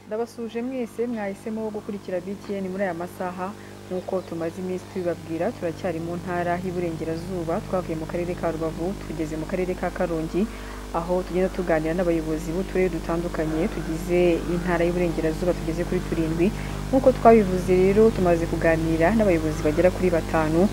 turabasuje mwese mwahisemo wo gukurikira BTN muri aya masaha nk'uko tumaze iminsi tubibabwira turacyari mu ntara y'Iburengerazuba twavuye mu karere ka Rubavu tugeze mu karere ka Karongi aho tugenda tuganira n'abayobozi b'uturere dutandukanye tugize intara y'Iburengerazuba tugeze kuri turindwi nk'uko twabivuze rero tumaze kuganira n'abayobozi bagera kuri batanu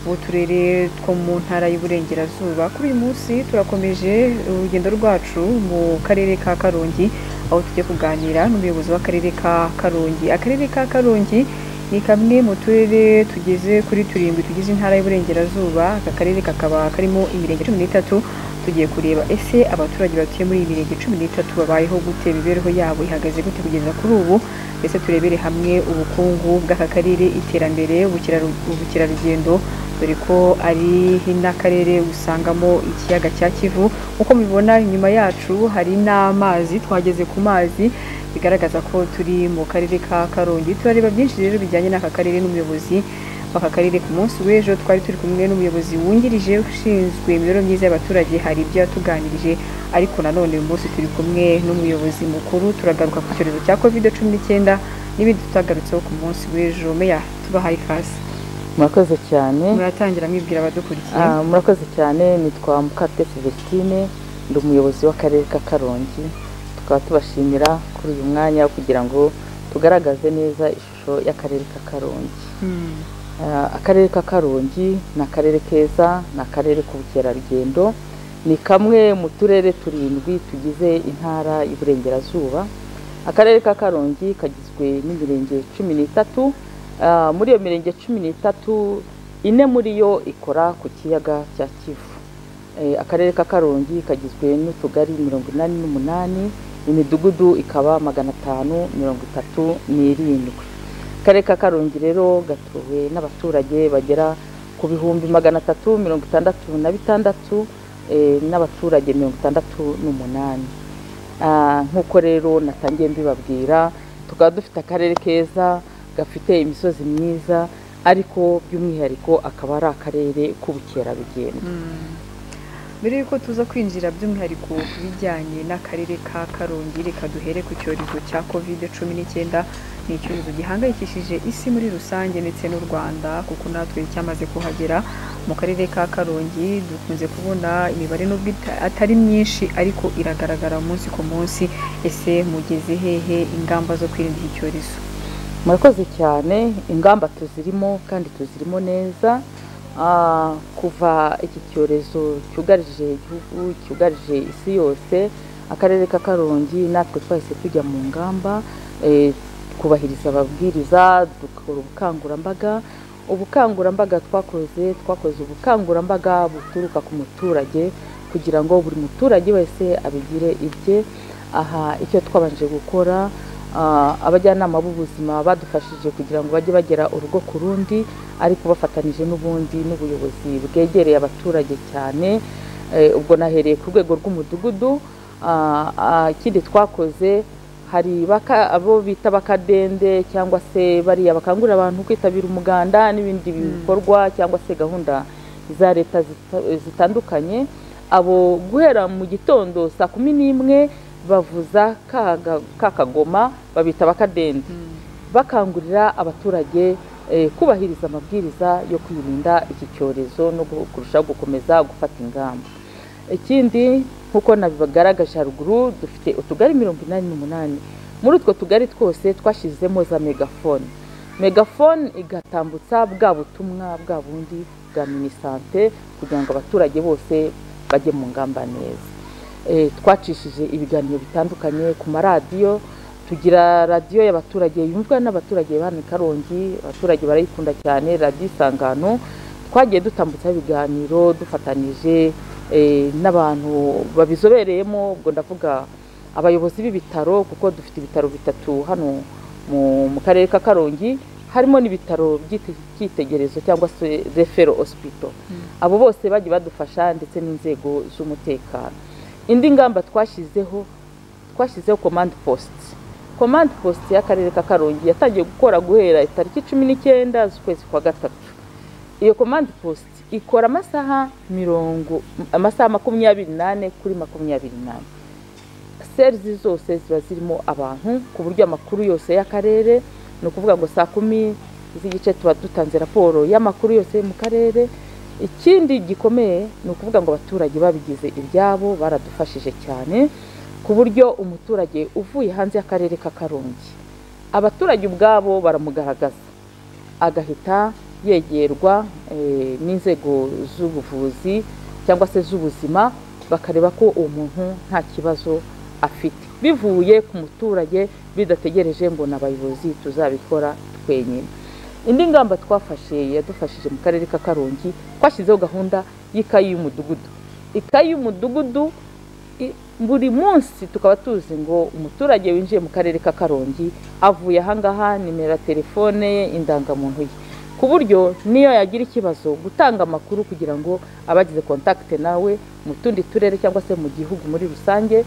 b'uturere two mu ntara y'Iburengerazuba kuri uyu munsi turakomeje urugendo rwacu mu karere ka Karongi aho tujya kuganira n'umuyobozi w'akarere ka Karongi akarere ka Karongi ni kamwe mu turere tugeze kuri turindwi tugize intara y'Iburengerazuba aka karere kakaba karimo imirenge cumi n'itatu tugiye kureba ese abaturage batuye muri iyi mirenge cumi n'itatu babayeho gute imibereho yabo ihagaze gute kugeza kuri ubu ndetse turebere hamwe ubukungu bw'aka karere iterambere ubukeraru- ubukerarugendo dore ko ari n'akarere usangamo ikiyaga cya kivu nk'uko mubibona inyuma yacu hari n'amazi twageze ku mazi bigaragaza ko turi mu karere ka karongi turareba byinshi rero bijyanye n'aka karere n'umuyobozi w'aka karere ku munsi w'ejo twari turi kumwe n'umuyobozi wungirije ushinzwe imibereho myiza y'abaturage hari ibyo yatuganirije ariko nanone uyu munsi turi kumwe n'umuyobozi mukuru turagaruka ku cyorezo cya covid cumi n'icyenda n'ibindi tutagarutseho ku munsi w'ejo meya tubahaye ikaze murakoze cyane muratangira mwibwira abadukurikiye Ah, murakoze cyane nitwa mukate celestine ndi umuyobozi w'akarere ka karongi tukaba tubashimira kuri uyu mwanya kugira ngo tugaragaze neza ishusho y'akarere ka karongi Hmm. Ah, akarere ka karongi ni akarere keza ni akarere k'ubukerarugendo ni kamwe mu turere turindwi tugize intara y'uburengerazuba akarere ka karongi kagizwe n'imirenge cumi n'itatu Ah, muri iyo mirenge cumi n'itatu ine muri yo ikora ku kiyaga cya kivu Eh, akarere ka karongi kagizwe n'utugari mirongo inani n'umunani imidugudu ikaba magana atanu mirongo itatu n'irindwi akarere ka karongi rero gatuwe n'abaturage bagera ku bihumbi magana atatu mirongo itandatu na bitandatu eh, n'abaturage mirongo itandatu n'umunani Ah, nk'uko rero natangiye mbibabwira tukaba dufite akarere keza gafite imisozi myiza ariko by'umwihariko akaba ari akarere k'ubukerarugendo Mm. mbere y'uko tuza kwinjira by'umwihariko ku bijyanye n'akarere ka karongi reka duhere ku cyorezo cya covid cumi n'icyenda ni icyorezo gihangayikishije isi muri rusange ndetse n'u rwanda kuko natwe cyamaze kuhagera mu karere ka karongi dukunze kubona imibare nubwo ita- atari myinshi ariko iragaragara umunsi ku munsi ese mugeze hehe ingamba zo kwirinda iki cyorezo murakoze cyane ingamba tuzirimo kandi tuzirimo neza Ah, kuva iki cyorezo cyugarije igihugu cyugarije isi yose akarere ka karongi natwe twahise tujya mu ngamba eh, twubahiriza ababwiriza dukora ubukangurambaga ubukangurambaga twakoze twakoze ubukangurambaga buturuka ku muturage kugira ngo buri muturage wese abigire ibye aha icyo twabanje gukora ah, abajyanama b'ubuzima badufashije kugira ngo bajye bagera urugo ku rundi ariko bafatanije n'ubundi n'ubuyobozi bwegereye abaturage cyane Eh, ubwo nahereye ku rwego rw'umudugudu Ah, ah, ikindi twakoze hari baka- abo bita bakadende cyangwa se bariya bakangurira abantu kwitabira umuganda n'ibindi bikorwa cyangwa se gahunda za leta zita- zitandukanye abo guhera mu gitondo saa kumi n'imwe bavuza ka ga- ka kagoma babita bakadende bakangurira abaturage eh, kubahiriza amabwiriza yo kwirinda iki cyorezo no gu- kurushaho gukomeza gufata ingamba ikindi nk'uko nabibagaragaje haruguru dufite utugari mirongo inani n'umunani muri utwo tugari twose twashyizemo za megafone megafone igatambutsa bwa butumwa bwa bundi bwa minisante kugira ngo abaturage bose bajye mu ngamba neza Eh, twacishije ibiganiro bitandukanye ku maradiyo tugira radiyo y'abaturage yumvwa n'abaturage ba hano i karongi abaturage barayikunda cyane radiyo isangano twagiye dutambutsaho ibiganiro dufatanije eh, n'abantu babizobereyemo ubwo ndavuga abayobozi b'ibitaro kuko dufite ibitaro bitatu hano mu, mu karere ka karongi harimo n'ibitaro by'ite- by'itegererezo cyangwa se refero hospital abo bose bagiye badufasha ndetse n'inzego z'umutekano indi ngamba twashyizeho twashyizeho komande posite komande posite y'akarere ka karongi yatangiye gukora guhera itariki cumi n'icyenda z'ukwezi kwa gatatu iyo komande posite ikora amasaha mirongo amasaha makumyabiri n'ane kuri makumyabiri n'ane serizi zose ziba zirimo abantu ku buryo amakuru yose y'akarere ni ukuvuga ngo saa kumi z'igice tuba dutanze raporo y'amakuru yose yo mu karere ikindi gikomeye ni ukuvuga ngo abaturage babigize ibyabo baradufashije cyane ku buryo umuturage uvuye hanze y'akarere k'akarongi abaturage ubwabo baramugaragaza agahita yegerwa n'inzego z'ubuvuzi cyangwa se z'ubuzima bakareba ko uwo muntu nta kibazo afite bivuye ku muturage bidategereje ngo ni abayobozi tuzabikora twenyine indi ngamba twafashe yadufashije mu karere ka karongi twashyizeho gahunda y'ikayi y'umudugudu ikayi y'umudugudu buri munsi tukaba tuzi ngo umuturage winjiye mu karere ka karongi avuye ahangaha nimero ya telefone ye indangamuntu ye ku buryo niyo yagira ikibazo gutanga amakuru kugira ngo abagize kontakite nawe mu tundi turere cyangwa se mu gihugu muri rusange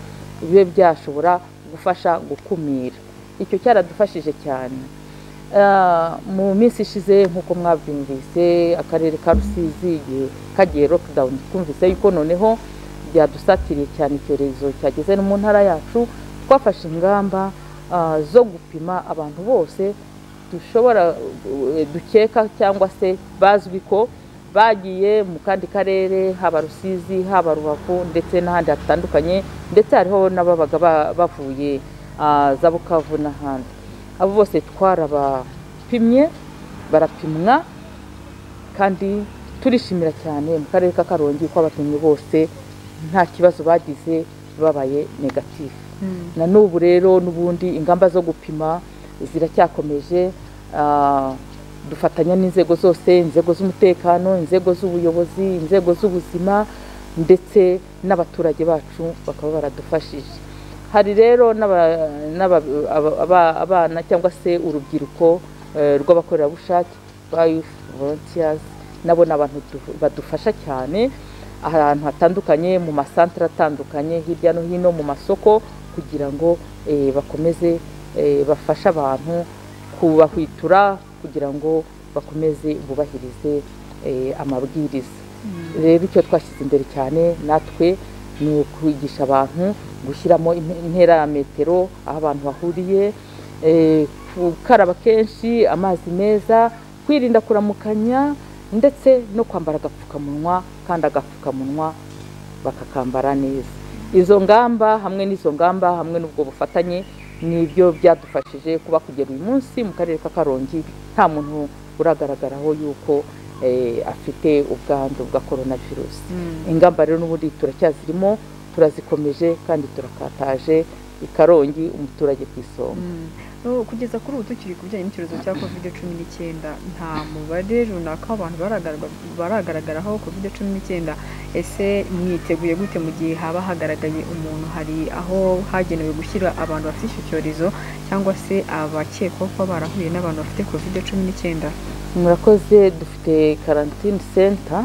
bibe byashobora gufasha gukumira icyo cyaradufashije cyane mu minsi ishize nk'uko mwabyumvise akarere ka rusizi igihe kagiye lockdown twumvise yuko noneho byadusatiriye cyane icyorezo cyageze no mu ntara yacu twafashe ingamba zo gupima abantu bose dushobora dukeka cyangwa se bazwi ko bagiye mu kandi karere haba rusizi haba rubavu ndetse n'ahandi hatandukanye ndetse hariho n'ababaga bavuye za bukavu n'ahandi abo bose twarabapimye barapimwa kandi turishimira cyane mu karere ka karongi ko abapimye bose nta kibazo bagize babaye negatifu na n'ubu rero n'ubundi ingamba zo gupima ziracyakomeje dufatanya n'inzego zose inzego z'umutekano inzego z'ubuyobozi inzego z'ubuzima ndetse n'abaturage bacu bakaba baradufashije hari rero abana cyangwa se urubyiruko rw'abakorerabushake volunteers nabo ni abantu badufasha cyane ahantu hatandukanye mu masantere atandukanye hirya no hino mu masoko kugira ngo bakomeze bafashe abantu kubahwitura kugira ngo bakomeze bubahirize amabwiriza rero icyo twashyize imbere cyane natwe ni ukwigisha abantu gushyiramo intera ya metero aho abantu bahuriye gukaraba kenshi amazi meza kwirinda kuramukanya ndetse no kwambara agapfukamunwa kandi agapfukamunwa bakakambara neza izo ngamba hamwe n'izo ngamba hamwe n'ubwo bufatanye nibyo byadufashije kuba kugera uyu munsi mu karere ka karongi nta muntu uragaragaraho yuko afite ubwandu bwa korona virusi ingamba rero n'ubundi turacyazirimo turazikomeje kandi turakataje ikarongi umuturage ku isonga kugeza kuri ubu tukiri ku bijyanye n'icyorezo cya kovide cumi n'icyenda nta mubare runaka w'abantu baragaragaraho kovide cumi n'icyenda ese mwiteguye gute mu gihe haba hagaragaye umuntu hari aho hagenewe gushyira abantu bafite icyo cyorezo cyangwa se abakekwaho kuba barahuye n'abantu bafite kovide cumi n'icyenda murakoze dufite karantine senta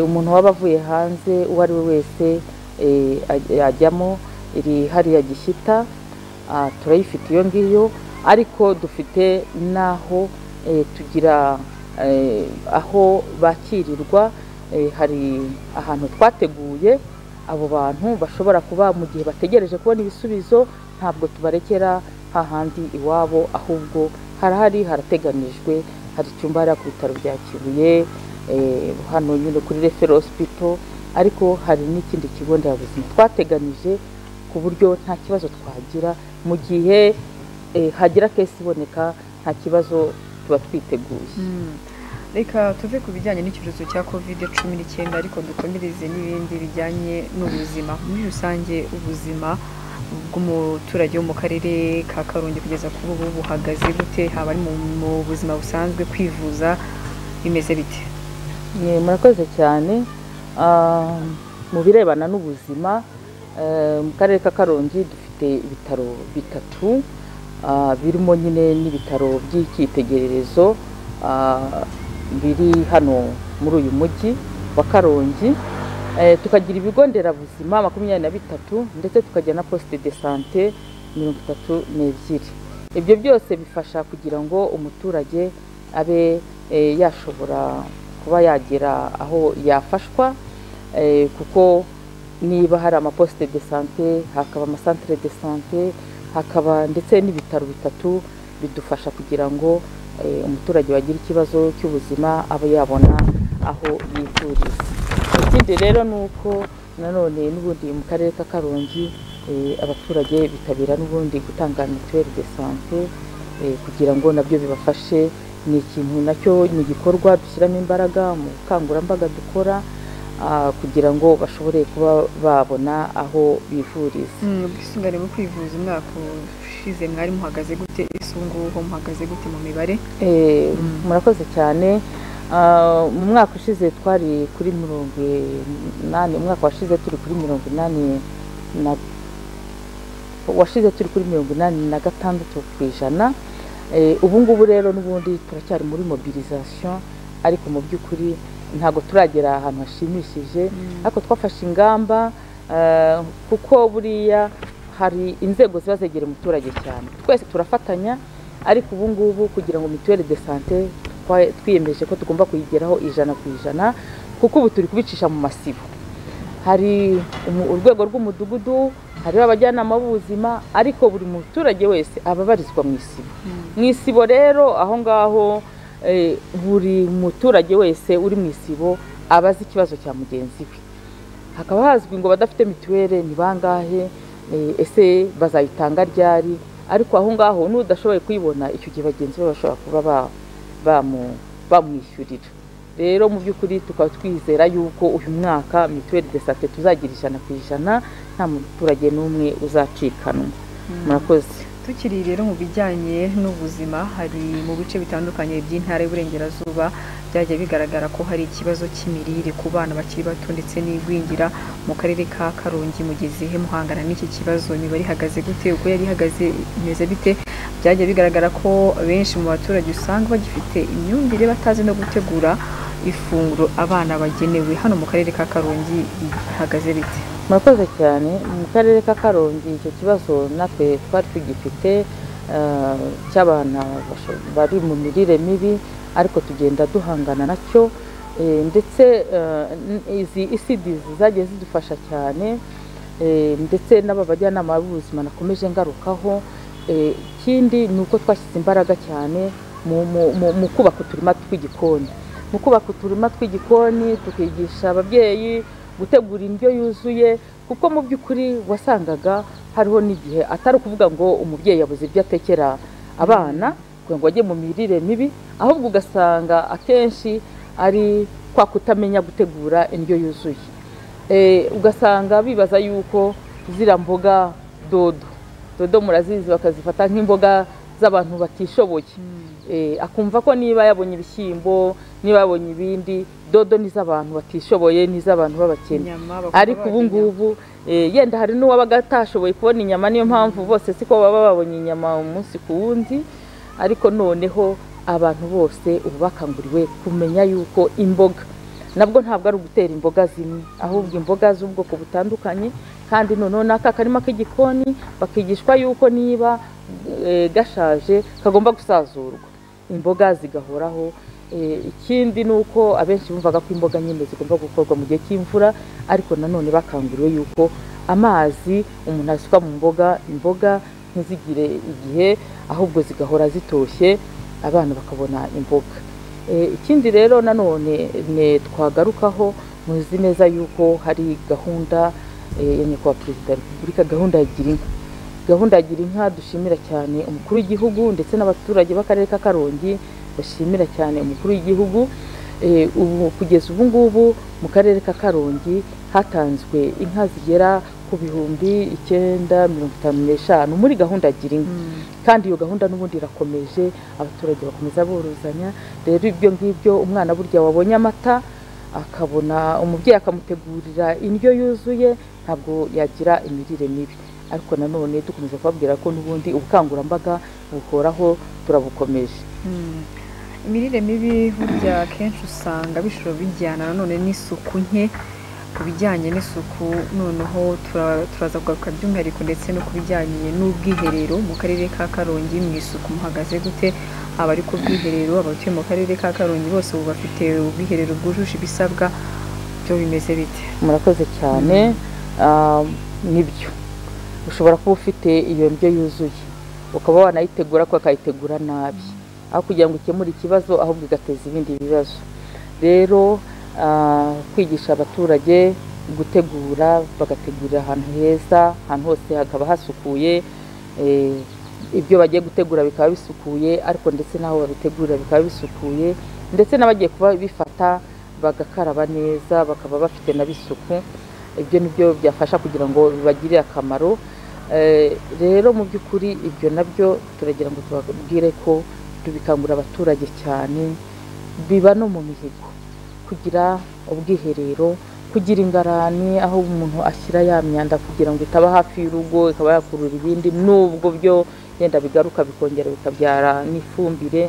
umuntu waba avuye hanze uwo ari we wese ajyamo iri hariya gishyita turayifite iyo ngiyo ariko dufite n'aho tugira aho bakirirwa hari ahantu twateguye abo bantu bashobora kuba mu gihe bategereje kubona ibisubizo ntabwo tubarekera hahandi iwabo ahubwo harahari harateganijwe hari icyumba hariya ku bitaro bya kibuye hano nyine kuri refero hosipito ariko hari n'ikindi kigo nderabuzima twateganije ku buryo nta kibazo twagira mu gihe hagira kesi iboneka nta kibazo tuba twiteguye reka tuve ku bijyanye n'icyorezo cya kovide cumi n'icyenda ariko dukomereze n'ibindi bijyanye n'ubuzima muri rusange ubuzima bw'umuturage wo mu karere ka karongi kugeza kuri ubu buhagaze gute haba ari mu buzima busanzwe kwivuza bimeze bite murakoze cyane mu birebana n'ubuzima mu karere ka karongi dufite ibitaro bitatu birimo nyine n'ibitaro by'icyitegererezo biri hano muri uyu mujyi wa karongi tukagira ibigo nderabuzima makumyabiri na bitatu ndetse tukagira na posite de sante mirongo itatu n'ebyiri ibyo byose bifasha kugira ngo umuturage abe yashobora kuba yagera aho yafashwa kuko niba hari amaposite de sante hakaba amasantere de sante hakaba ndetse n'ibitaro bitatu bidufasha kugira ngo eh, umuturage wagira ikibazo cy'ubuzima abe yabona aho yivuriza ikindi rero ni uko nanone n'ubundi mu karere ka karongi eh, abaturage bitabira n'ubundi gutanga mituweli de sante eh, kugira ngo nabyo bibafashe ni ikintu nacyo ni igikorwa dushyiramo imbaraga mu bukangurambaga dukora ah, kugira ngo bashobore kuba babona aho bivuriza Mm, ubwisungane mu kwivuza umwaka ushize mwari muhagaze gute ese ubu ngubu muhagaze gute mu mibare Eh, Mm. murakoze cyane Ah, mu mwaka ushize twari kuri mirongo inani umwaka washize turi kuri mirongo inani na washize turi kuri mirongo inani na gatandatu ku ijana Eh, ubu ngubu rero n'ubundi turacyari muri mobilisation ariko mu by'ukuri ntabwo turagera ahantu hashimishije ariko twafashe ingamba eh, kuko buriya hari inzego ziba zegereye umuturage cyane twese turafatanya ariko ubu ngubu kugira ngo mituweli de sante twa- twiyemeje ko tugomba kuyigeraho ijana ku ijana kuko ubu turi kubicisha mu masibo hari umu- urwego rw'umudugudu hariho abajyanama b'ubuzima ariko buri muturage wese aba abarizwa mu isibo mu isibo rero aho ngaho eh, buri muturage wese uri mu isibo aba azi ikibazo cya mugenzi we hakaba hazwi ngo abadafite mituweli ni bangahe eh, ese bazayitanga ryari ariko aho ngaho n'udashoboye kuyibona icyo gihe bagenzi be bashobora kuba ba- bamu- bamwishyurira rero mu by'ukuri tukaba twizera yuko uyu mwaka mituweli de sante tuzagira ijana ku ijana nta muturage n'umwe uzacikanwa murakoze tukiri rero mu bijyanye n'ubuzima hari mu bice bitandukanye by'intara y'uburengerazuba byagiye bigaragara ko hari ikibazo cy'imirire ku bana bakiri bato ndetse n'igwingira mu karere ka karongi mu gihe muhangana n'iki kibazo imibare ihagaze gute uko yari ihagaze imeze bite byagiye bigaragara ko benshi mu baturage usanga bagifite imyumvire batazi no gutegura ifunguro abana bagenewe hano mu karere ka karongi bihagaze bite murakoze cyane mu karere ka karongi icyo kibazo natwe twari tugifite eh, cy'abana basho- bari mu mirire mibi ariko tugenda duhangana nacyo eh, ndetse eh, n- izi isidizi zagiye zidufasha cyane eh, ndetse n'aba bajyanama b'ubuzima nakomeje ngarukaho Eh, ikindi ni uko twashyize imbaraga cyane mu- mu- mu mu kubaka uturima tw'igikoni mu kubaka uturima tw'igikoni tukigisha ababyeyi gutegura indyo yuzuye kuko mu by'ukuri wasangaga hariho n'igihe atari ukuvuga ngo umubyeyi yabuze ibyo atekera abana kugira ngo bajye mu mirire mibi ahubwo ugasanga akenshi ari kwa kutamenya gutegura indyo yuzuye Eh, ugasanga bibaza yuko ziriya mboga dodo dodo murazizi bakazifata nk'imboga z'abantu batishoboye Eh, akumva ko niba yabonye ibishyimbo niba yabonye ibindi dodo ni iz'abantu batishoboye ni iz'abantu b'abakene Inyama, bakaba ariko barya ubu ngubu eh, yenda hari n'uwabaga atashoboye kubona inyama niyo mpamvu bose siko baba babonye inyama umunsi ku wundi ariko noneho abantu bose ubu bakanguriwe kumenya yuko imboga nabwo ntabwo ari ugutera imboga zimwe ahubwo imboga z'ubwoko butandukanye kandi noneho n'aka karima k'igikoni bakigishwa yuko niba eh, gashaje kagomba gusazurwa imboga zigahoraho Eh, ikindi ni uko abenshi bumvaga ko imboga nyine zigomba gukorwa mu gihe cy'imvura ariko nanone bakanguriwe yuko amazi umuntu asuka mu mboga imboga ntizigire igihe ahubwo zigahora zitoshye abana bakabona imboga Eh, ikindi rero nanone ne twagarukaho muzi neza yuko hari gahunda eh, ya nyakubahwa perezida wa repubulika gahunda ya girinka gahunda ya girinka dushimira cyane umukuru w'igihugu ndetse n'abaturage b'akarere ka karongi bashimira cyane umukuru w'igihugu Eh, ubu kugeza ubu ngubu mu karere ka karongi hatanzwe inka zigera ku bihumbi icyenda mirongo itanu n'eshanu muri gahunda ya girinka Mm. kandi iyo gahunda n'ubundi irakomeje abaturage bakomeza borozanya rero ibyo ngibyo umwana burya wabonye amata akabona umubyeyi akamutegurira indyo yuzuye ntabwo yagira imirire mibi ariko nanone dukomeza kubabwira ko n'ubundi ubukangurambaga buhoraho turabukomeje Mm. imirire mibi burya akenshi usanga bishobora bijyana nanone n'isuku nke ku bijyanye n'isuku noneho tura- turaza kugaruka by'umwihariko ndetse no ku bijyanye n'ubwiherero mu karere ka karongi mu isuku muhagaze gute abari ku bwiherero abatuye mu karere ka karongi bose ubu bafite ubwiherero bwujuje ibisabwa byo bimeze bite murakoze cyane Ah, nibyo ushobora kuba ufite iyo ndyo yuzuye ukaba wanayitegura ko akayitegura nabi aho kugira ngo ukemure ikibazo ahubwo igateza ibindi bibazo rero ah, kwigisha abaturage gutegura bagategurira ahantu heza ahantu hose hakaba hasukuye eh, ibyo bagiye gutegura bikaba bisukuye ariko ndetse n'aho babitegurira bikaba bisukuye ndetse n'abagiye kuba bifata bagakaraba neza bakaba bafite n'abisuku ibyo ni byo byafasha kugira ngo bibagirire akamaro Eh, rero mu by'ukuri ibyo nabyo turagira ngo tubabwire ko tubikangurira abaturage cyane biba no mu mihigo kugira ubwiherero kugira ingarani aho umuntu ashyira ya myanda kugira ngo itaba hafi y'urugo ikaba yakurura ibindi n'ubwo byo yenda bigaruka bikongera bikabyara n'ifumbire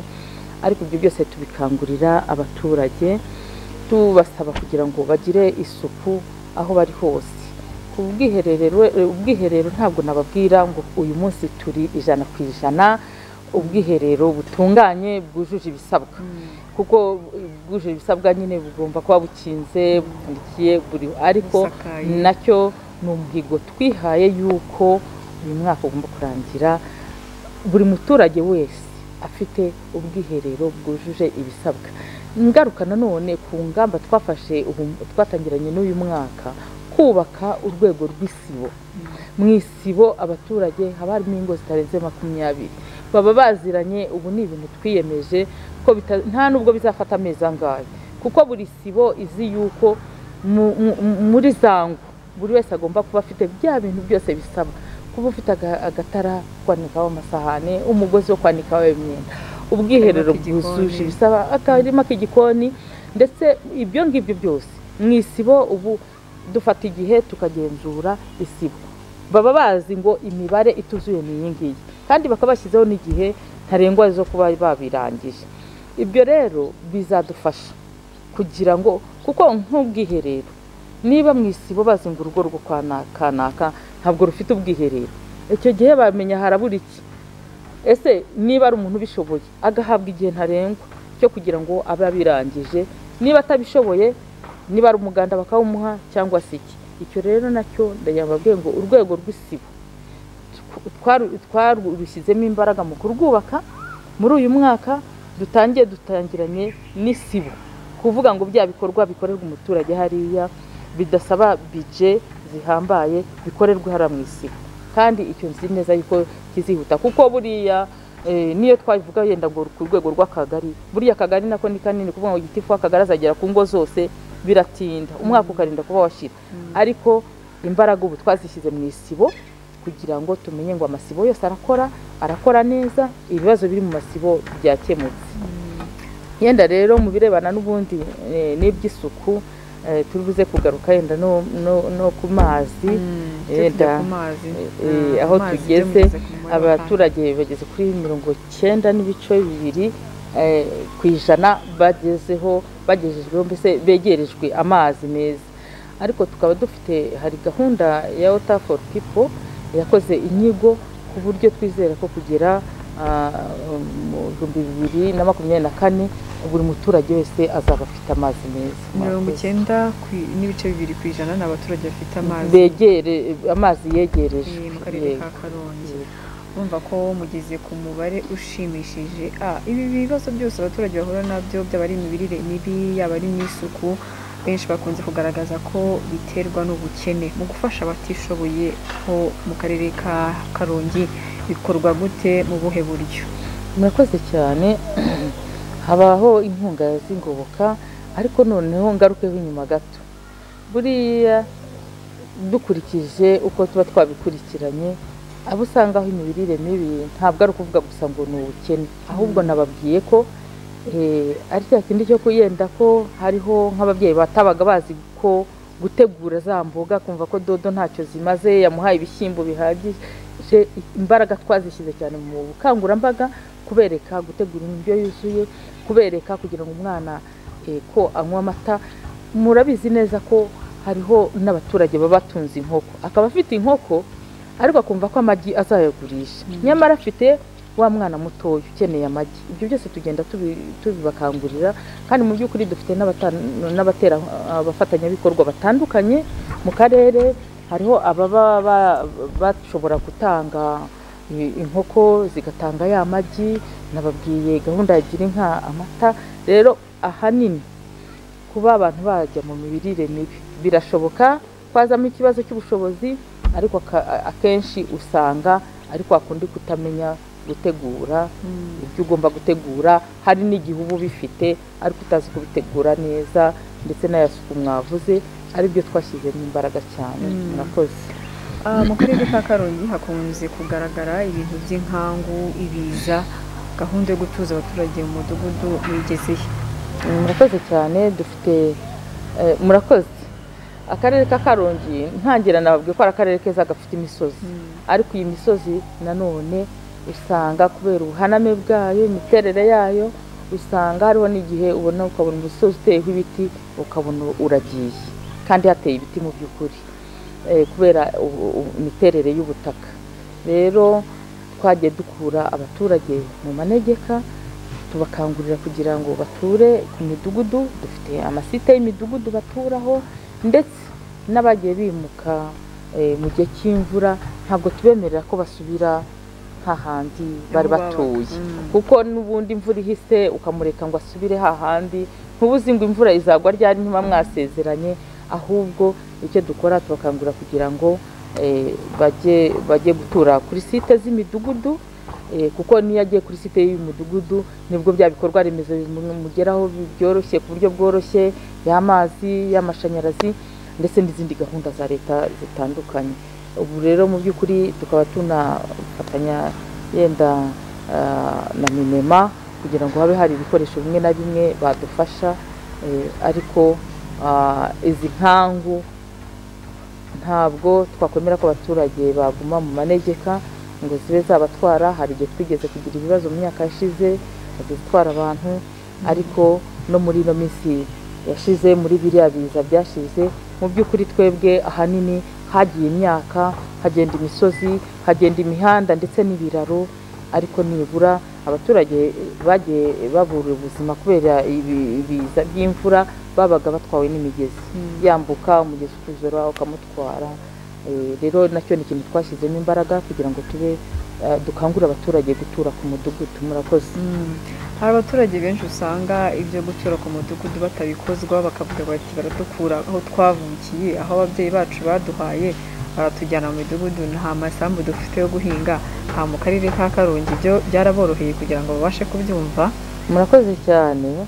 ariko ibyo byose tubikangurira abaturage tubasaba kugira ngo bagire isuku aho bari hose ku bwiherero ubwiherero ntabwo nababwira ngo uyu munsi turi ijana ku ijana ubwiherero butunganye bwujuje ibisabwa kuko bwujuje ibisabwa nyine bugomba kuba bukinze bupfundikiye buri ariko Busakaye. nacyo ni umuhigo twihaye y'uko uyu mwaka ugomba kurangira buri muturage wese afite ubwiherero bwujuje ibisabwa ingaruka nanone ku ngamba twafashe ubu- twatangiranye n'uyu mwaka kubaka urwego rw'isibo mu isibo abaturage haba harimo ingo zitarenze makumyabiri baba baziranye ubu ni ibintu twiyemeje ko bita- nta nubwo bizafata amezi angahe kuko buri sibo izi yuko mu- mu- mu- muri za ngo buri wese agomba kuba afite bya bintu byose bisabwa kuba ufite aga- agatara ko kwanikaho amasahane umugozi wo kwanikaho imyenda ubwiherero Akarima k'igikoni. bwujuje ibisaba akarima k'igikoni ndetse ibyo ngibyo byose mu isibo ubu dufata igihe tukagenzura isibo baba bazi ngo imibare ituzuye ni iyi ngiyi kandi bakaba bashyizeho n'igihe ntarengwa zo kuba babirangije ibyo rero bizadufasha kugira ngo kuko nk'ubwiherero niba mu isibo bazi ngo urugo rwo kwa na- kanaka ntabwo rufite ubwiherero icyo gihe bamenya harabura iki ese niba ari umuntu ubishoboye agahabwa igihe ntarengwa cyo kugira ngo abe abirangije niba atabishoboye niba ari umuganda bakawumuha cyangwa se iki icyo rero nacyo ndayababwiye ngo urwego rw'isibo twaru- twarushyizemo imbaraga mu kurwubaka muri uyu mwaka dutangiye dutangiranye n'isibo kuvuga ngo bya bikorwa bikorerwa umuturage hariya bidasaba bije zihambaye bikorerwa hariya mu isibo kandi icyo nzi neza yuko kizihuta kuko buriya eh, niyo twabivuga yenda ngo ku rwego rw'akagari buriya akagari nako ni kanini kuvuga ngo igitifu akagari azagera ku ngo zose biratinda umwaka ukarinda kuba washira ariko imbaraga ubu twazishyize mu isibo kugira ngo tumenye ngo amasibo yose arakora arakora neza ibibazo biri mu masibo byakemutse yenda rero mu birebana n'ubundi eh, n'iby'isuku eh, turi buze kugaruka yenda no, no, no ku mazi yenda yenda ku mazi eh, Mm, aho amazi tugeze, ujya mugeze ku mubare wa kane. abaturage bageze kuri mirongo cyenda n'ibice bibiri eh, ku ijana bagezeho bagejejweho mbese begerejwe amazi meza ariko tukaba dufite hari gahunda ya water for people yakoze inyigo ku buryo twizera ko kugera ah, mu bihumbi bibiri na makumyabiri na kane buri muturage wese azaba afite amazi meza mirongo icyenda ku- n'ibice bibiri ku ijana ni abaturage bafite amazi begere amazi yegerejwe eh, mu karere yego. ka karongi Yego. bumva ko mugeze ku mubare ushimishije a ibi bibazo byose abaturage bahura nabyo byaba ari imirire mibi yaba ari n'isuku benshi bakunze kugaragaza ko biterwa n'ubukene mu gufasha abatishoboye ho mu karere ka karongi bikorwa gute mu buhe buryo murakoze cyane habaho inkunga z'ingoboka ariko noneho ngarukeho inyuma gato buriya dukurikije uko tuba twabikurikiranye abo usanga aho imirire mibi ntabwo ari ukuvuga gusa ngo ni ubukene ahubwo nababwiye ko eh, ari cya kindi cyo kuyenda ko hariho nk'ababyeyi batabaga bazi ko gutegura za mboga kumva ko dodo ntacyo zimaze yamuhaye ibishyimbo bihagije imbaraga twazishyize cyane mu bukangurambaga kubereka gutegura indyo yuzuye kubereka kugira ngo umwana eh, ko anywa amata murabizi neza ko hariho n'abaturage baba batunze inkoko akaba afite inkoko ariko akumva ko amagi azayagurisha nyamara afite wa mwana mutoya ukeneye amagi ibyo byose tugenda tubi- tubibakangurira kandi mu by'ukuri dufite n'abata- n'abatera abafatanyabikorwa batandukanye mu karere hariho ababa ba- bashobora gutanga i- inkoko zigatanga ya magi nababwiye gahunda ya gira inka amata rero ahanini kuba abantu bajya mu mirire mibi birashoboka kwazamo ikibazo cy'ubushobozi ariko aka- akenshi usanga ari kwa kundi kutamenya gutegura ibyo ugomba gutegura hari n'igihe uba ubifite ariko utazi kubitegura neza ndetse n'ayasuku mwavuze aribyo twashyizemo imbaraga cyane Mm. murakoze Ah, mu karere ka karongi hakunze kugaragara ibintu by'inkangu ibiza gahunda yo gutuza abaturage mu mudugudu wigezehe murakoze cyane dufite eh, murakoze akarere ka karongi ntangira nababwiye ko ari akarere keza gafite imisozi ariko iyi misozi nanone usanga kubera ubuhaname bwayo imiterere yayo usanga hariho n'igihe ubona ukabona umusozi uteyeho ibiti ukabona uragiye kandi hateye ibiti mu by'ukuri eh, kubera ubu- ubu- imiterere y'ubutaka rero twagiye dukura abaturage mu manegeka tubakangurira kugira ngo bature ku midugudu dufite amasite y'imidugudu baturaho ndetse n'abagiye bimuka eh, mu gihe cy'imvura ntabwo tubemerera ko basubira hahandi bari Aho babaga. batuye Mm. kuko n'ubundi imvura ihise ukamureka ngo asubire hahandi ntubuze ngo imvura izagwa ryari ntiba mwasezeranye ahubwo icyo dukora tubakangurira kugira ngo eh, bajye bajye gutura kuri site z'imidugudu Eh, kuko niyo agiye kuri site y'umudugudu nibwo bya bikorwa remezo bimugeraho bi- byoroshye ku buryo bworoshye y'amazi y'amashanyarazi ndetse n'izindi gahunda za leta zitandukanye ubu rero mu by'ukuri tukaba tunafatanya yenda ah, na minema kugira ngo habe hari ibikoresho bimwe na bimwe badufasha eh, ariko ah, izi nkangu ntabwo twakwemera ko abaturage baguma mu manegeka ngo zibe zabatwara hari igihe twigeze kugira ibibazo mu myaka yashize bagiye gutwara abantu ariko no muri ino minsi yashize muri biriya biza byashize mu by'ukuri twebwe ahanini hagiye imyaka hagenda imisozi hagenda imihanda ndetse n'ibiraro ariko nibura abaturage bagiye babura ubuzima kubera ibi- ibiza by'imvura babaga batwawe n'imigezi yambuka umugezi ukuzura ukamutwara Eh, rero nacyo ni ikintu twashyizemo imbaraga kugira ngo tube eh, dukangurire abaturage gutura ku mudugudu murakoze Mm. hari abaturage benshi usanga ibyo gutura ku mudugudu batabikozwa bakavuga bati baratukura aho twavukiye aho ababyeyi bacu baduhaye baratujyana mu midugudu nta masambu dufite yo guhinga aha mu karere ka karongi ibyo byaraboroheye kugira ngo babashe kubyumva murakoze cyane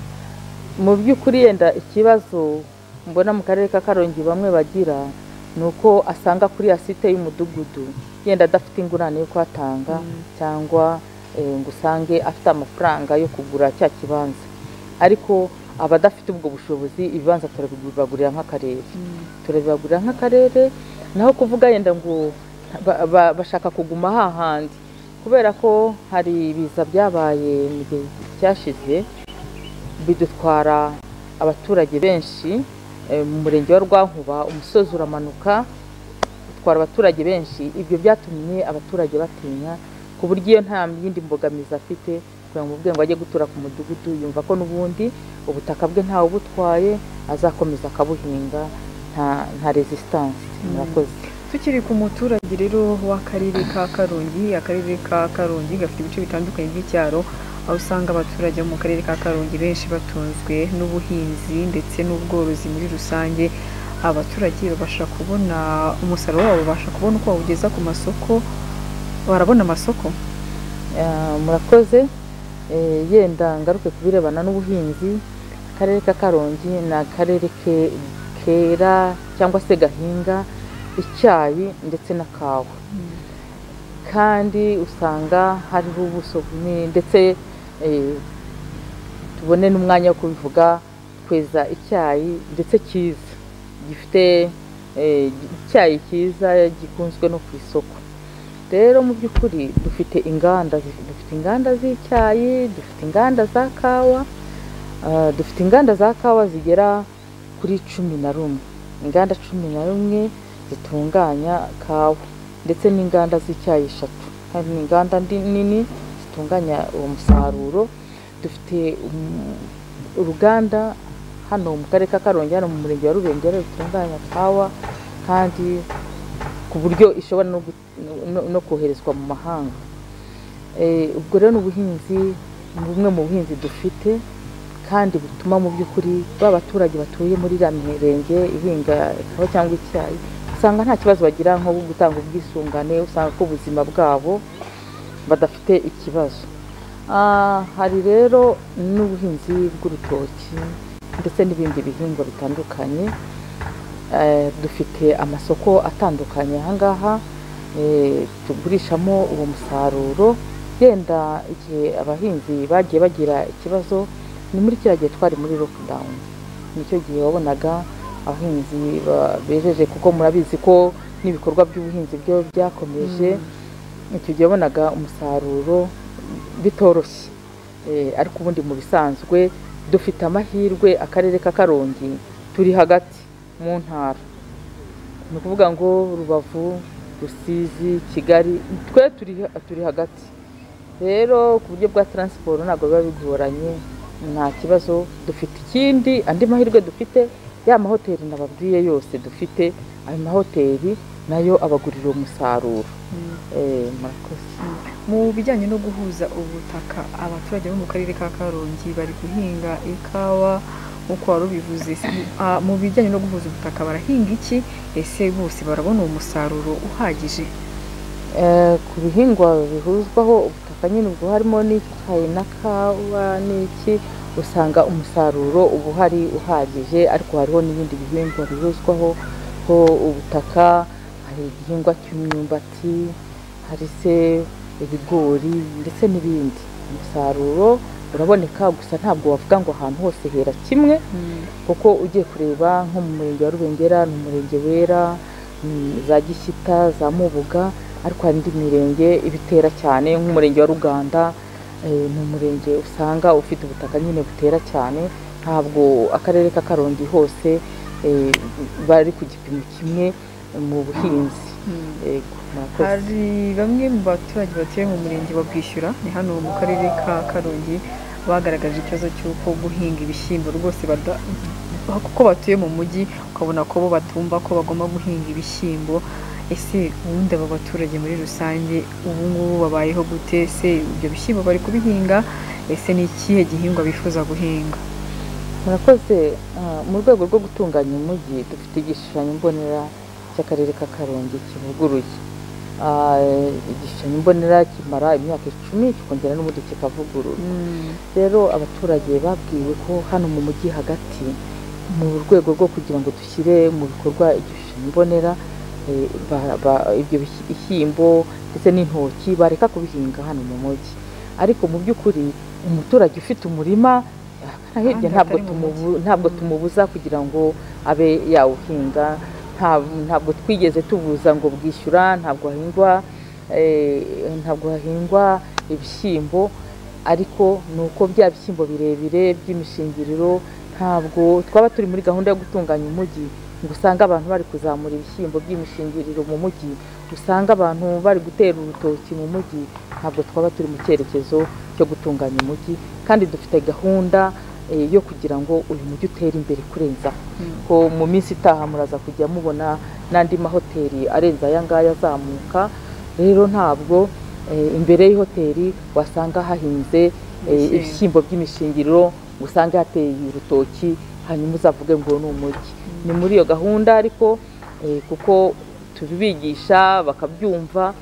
mu by'ukuri yenda ikibazo mbona mu karere ka karongi bamwe bagira ni uko asanga kuri ya site y'umudugudu yenda adafite ingurane yo kuhatanga cyangwa eh, ngo usange afite amafaranga yo kugura cya kibanza ariko abadafite ubwo bushobozi ibibanza turabigurira nk'akarere turabibagurira nk'akarere naho kuvuga yenda ngo ba- ba- bashaka kuguma hahandi kubera ko hari ibiza byabaye mu gihe cyashize bidutwara abaturage benshi eh, mu murenge wa rwankuba umusozi uramanuka utwara abaturage benshi ibyo byatumye abaturage batinya ku buryo iyo nta yindi mbogamizi afite kugira ngo ubwenge ajye gutura ku mudugudu yumva ko n'ubundi ubutaka bwe ntawe ubutwaye azakomeza akabuhinga nta nta resistance murakoze tukiri ku muturage rero w'akarere ka karongi akarere ka karongi gafite ibice bitandukanye by'icyaro aho usanga abaturage bo mu karere ka karongi benshi batunzwe n'ubuhinzi ndetse n'ubworozi muri rusange abaturage babasha kubona umusaruro wabo babasha kubona uko bawugeza ku masoko barabona amasoko Ah, murakoze Eh, yenda ngaruke ku birebana n'ubuhinzi akarere ka karongi ni akarere ke- kera cyangwa se gahinga icyayi ndetse na kawa kandi usanga hariho ubuso bunini ndetse eh, tubone n'umwanya wo kubivuga tweza icyayi ndetse cyiza gifite eh, icyayi cyiza gikunzwe no ku isoko rero mu by'ukuri dufite inganda zi- dufite inganda z'icyayi dufite inganda za kawa ah, dufite inganda za kawa zigera kuri cumi na rumwe inganda cumi na rumwe zitunganya kawa ndetse n'inganda z'icyayi eshatu hari inganda ndi- nini zitunganya uwo musaruro dufite um, uruganda hano mu karere ka karongi hano mu murenge wa rubengera rutunganya kawa kandi ku buryo ishobora no gu- no- no koherezwa mu mahanga Eh, ubwo rero ni ubuhinzi ni bumwe mu buhinzi dufite kandi butuma mu by'ukuri ba baturage batuye muri iriya mirenge ihinga ikawa cyangwa icyayi usanga nta kibazo bagira nko gutanga ubwisungane usanga ko ubuzima bwabo badafite ikibazo Ah, hari rero n'ubuhinzi bw'urutoki ndetse n'ibindi bihingwa bitandukanye Eh, dufite amasoko atandukanye ahangaha eh, tugurishamo uwo musaruro yenda igihe abahinzi bagiye bagira ikibazo ni muri kiriya gihe twari muri lockdown nicyo gihe wabonaga abahinzi ba- bejeje kuko murabizi ko n'ibikorwa by'ubuhinzi byo byakomeje icyo gihe wabonaga umusaruro bitoroshye Eh, ariko ubundi mu bisanzwe dufite amahirwe akarere ka karongi turi hagati mu ntara ni ukuvuga ngo rubavu rusizi kigali twe turi, turi hagati rero ku buryo bwa taransiporo ntabwo biba bigoranye nta kibazo dufite ikindi andi mahirwe dufite ya mahoteli nababwiye yose dufite ayo mahoteli nayo abagurira umusaruro Mm. Eh, murakoze mu bijyanye no guhuza ubutaka abaturage bo mu karere ka karongi bari guhinga ikawa nk'uko wari ubivuze si- ah, mu bijyanye no guhuza ubutaka barahinga iki ese bose barabona uwo musaruro uhagije Eh, ku bihingwa bihuzwaho ubutaka nyine ubwo harimo n'icyayi na kawa n'iki usanga umusaruro uba uhari uhagije ariko hariho n'ibindi bihingwa bihuzwaho ho ubutaka hari igihingwa cy'imyumbati hari se ibigori ndetse n'ibindi umusaruro uraboneka gusa ntabwo wavuga ngo ahantu hose hera kimwe kuko ugiye kureba nko mu murenge wa rubengera ni umurenge wera mm, za gishyita za mubuga ariko hari indi mirenge ibitera cyane nk'umurenge wa ruganda eh, ni umurenge usanga ufite ubutaka nyine butera cyane ntabwo akarere ka karongi hose eh, bari ku gipimo kimwe mu buhinzi Mm. Yego, murakoze. hari bamwe mu baturage batuye mu murenge wa bwishyura ni hano mu karere ka karongi bagaragaje ikibazo cy'uko guhinga ibishyimbo rwose bada- kuko batuye mu mujyi ukabona ko bo batumva ko bagomba guhinga ibishyimbo ese ubundi aba baturage muri rusange ubu ngubu babayeho gute ese ibyo bishyimbo bari kubihinga ese ni ikihe gihingwa bifuza guhinga murakoze Ah, mu rwego rwo gutunganya umujyi dufite igishushanyo mbonera cy'akarere ka karongi kivuguruye Ah, igishushanyo mbonera kimara imyaka icumi kikongera n'ubundi kikavugurura rero abaturage babwiwe ko hano mu mujyi hagati mu rwego rwo kugira ngo dushyire mu bikorwa igishushanyo mbonera eh, ba- ba- ibyo bihi- bishyimbo ndetse n'intoki bareka kubihinga hano mu mujyi ariko mu by'ukuri umuturage ufite umurima ahagana hirya Ahandi ntabwo hatari mu tumubu- ntabwo tumubuza kugira ngo abe yawuhinga Nta- ntabwo twigeze tubuza ngo bwishyura ntabwo hahingwa eh, ntabwo hahingwa ibishyimbo ariko ni uko bya bishyimbo birebire by'imishingiriro ntabwo twaba turi muri gahunda yo gutunganya umujyi ngo usange abantu bari kuzamura ibishyimbo by'imishingiriro mu mujyi usanga abantu bari gutera urutoki mu mujyi ntabwo twaba turi mu cyerekezo cyo gutunganya umujyi kandi dufite gahunda eh, yo kugira ngo uyu mujyi utere imbere kurenzaho ko mu minsi itaha muraza kujya mubona n'andi mahoteli arenze aya ngaya azamuka rero ntabwo eh, imbere y'ihoteli wasanga hahinze eh, Ibishyimbo. ibishyimbo by'imishingiriro ngo usange hateye urutoki hanyuma uzavuge ngo ni umujyi ni muri iyo gahunda ariko eh, kuko tubibigisha bakabyumva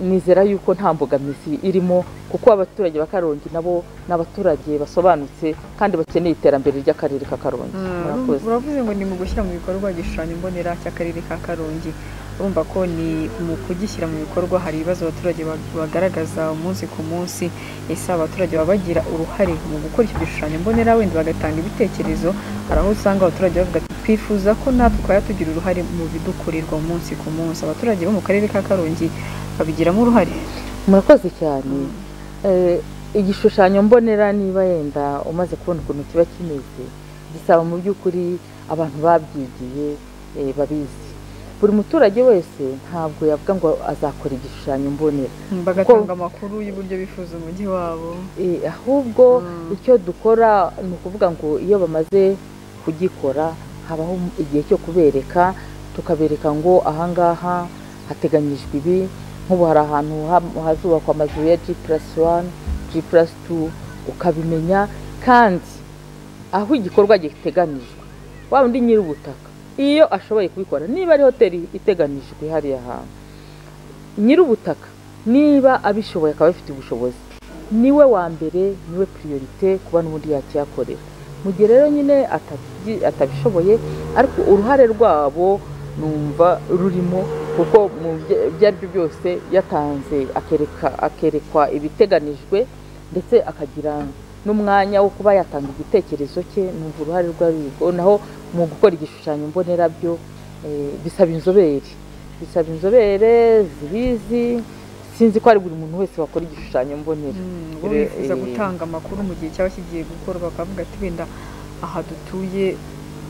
nizera yuko nta mbogamizi irimo kuko abaturage ba karongi nabo ni abaturage basobanutse kandi bakeneye iterambere ry'akarere ka karongi murakoze uravuze ngo ni mu gushyira mu bikorwa igishushanyo mbonera cy'akarere ka karongi urumva ko ni mu kugishyira mu bikorwa hari ibibazo abaturage ba- bagaragaza umunsi ku munsi ese abaturage baba bagira uruhare mu gukora icyo gishushanyo mbonera wenda bagatanga ibitekerezo hari aho usanga abaturage bavuga ati twifuza ko natwe twajya tugira uruhare mu bidukorerwa umunsi ku munsi abaturage bo mu karere ka karongi babigiramo uruhare murakoze cyane Eh, igishushanyo mbonera niba yenda umaze kubona ukuntu kiba kimeze gisaba mu by'ukuri abantu babyigiye eh, babizi buri muturage wese ntabwo yavuga ngo azakora igishushanyo mbonera bagatanga amakuru y'uburyo bifuza umujyi wabo Eh, ahubwo Mm. icyo dukora ni ukuvuga ngo iyo bamaze kugikora habaho igihe cyo kubereka tukabereka ngo ahangaha hateganyijwe ibi nk'ubu hari ahantu ha- hazubakwa amazu ya G plus one G plus two ukabimenya kandi aho igikorwa giteganijwe wa undi nyiri ubutaka iyo ashoboye kubikora niba ari hoteli iteganijwe hariya hantu nyiri ubutaka niba abishoboye akaba abifitiye ubushobozi niwe wa mbere niwe priorite kuba n'ubundi yakihakorera mu gihe rero nyine atabyi- atabishoboye ariko uruhare rwabo numva rurimo kuko mu bye- ibyo ari byo byose yatanze akereka akerekwa ibiteganijwe ndetse akagira n'umwanya wo kuba yatanga igitekerezo cye numva uruhare rwe ruriho naho mu gukora igishushanyo mbonera byo eh, bisaba inzobere bisaba inzobere zibizi sinzi ko ari buri muntu wese wakora igishushanyo mbonera bo Re- bifuza eh, gutanga amakuru mu gihe cyaba kigiye gukorwa bakavuga ati wenda aha dutuye